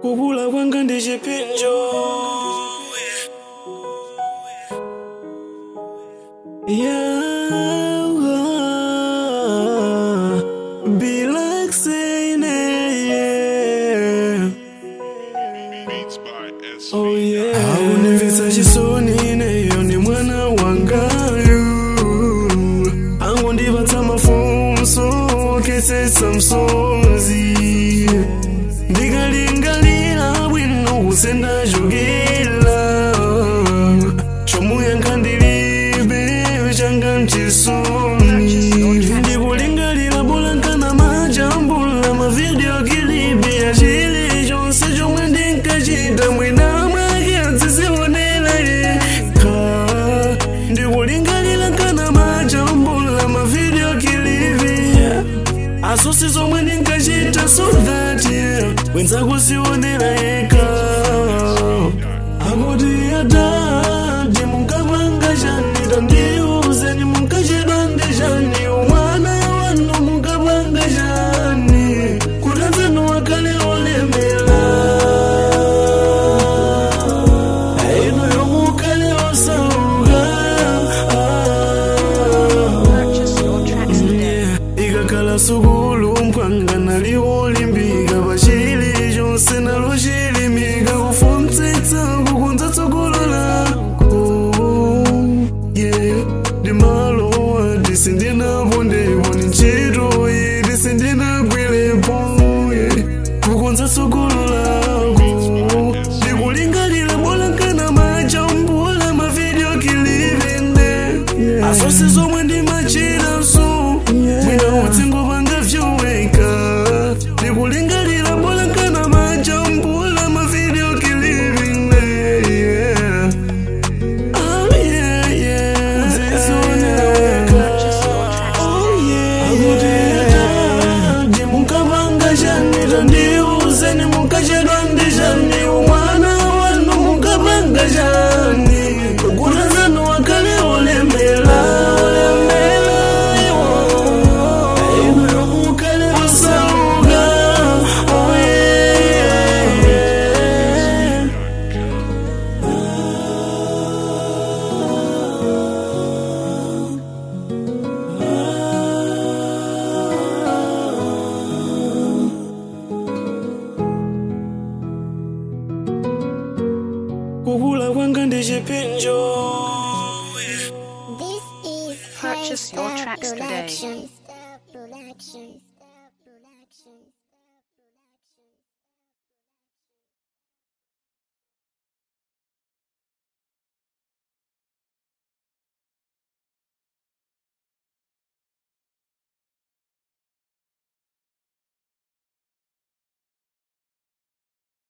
kukula kwanga ndi chipinjo yeah. Be like saying yeah. Beats by S. Oh yeah. Akunimvisa chisoni ineyo ni mwana wangayu angondipatsa mafunso kesesa msonzi ndikalingalira bwino kusendachokera chomuyankha ndilibe changa mchisoni ndikulingalira bolankana majambula mavidiyo kilipi ya chili chonse chomwe ndinkachita mwina mwake atsizionera yekha ndikulingalira nkana majambula mavidiyo kilipi asosi zomwe ndinkachita so that yeah, wenzako sionera yekha akuti atati munkapanga chani tandiuzeni munkachedwa ndi chani umwana wanu munkapanga chani kutanzanu wakale olemera ino yomukale osauka Purchase your tracks today. ikakhala sukulu mpwanga naliwolimbika pachili chonse nalo chilimika kufuntsitsa kukunza tsogolo lako yeah ndimalowa tisindinapo ndipo ni ntchito iyi tisindinagwirepo yeah kukunza tsogolo lako ndikulingalira bolankana majambula mavidiyo kilivinde asosi zomwe ndimachita so mwina utsingo panga vyoweka ndikulingalira bolankana majambula mavidiyo kilivinde yeah. Oh, yeah, yeah. Zizoneka. Oh, yeah, yeah. Ati munkapanga chani tandiuzeni munkachedwa ndi chani umwana wanu munkapanga chani kutanzanu wakale olemera olemera iwo ino yomukale osauka oh, yeah, yeah. kukula kwanga ndi chipinjo This is Purchase your Five Star tracks today. Productions. Productions. Productions.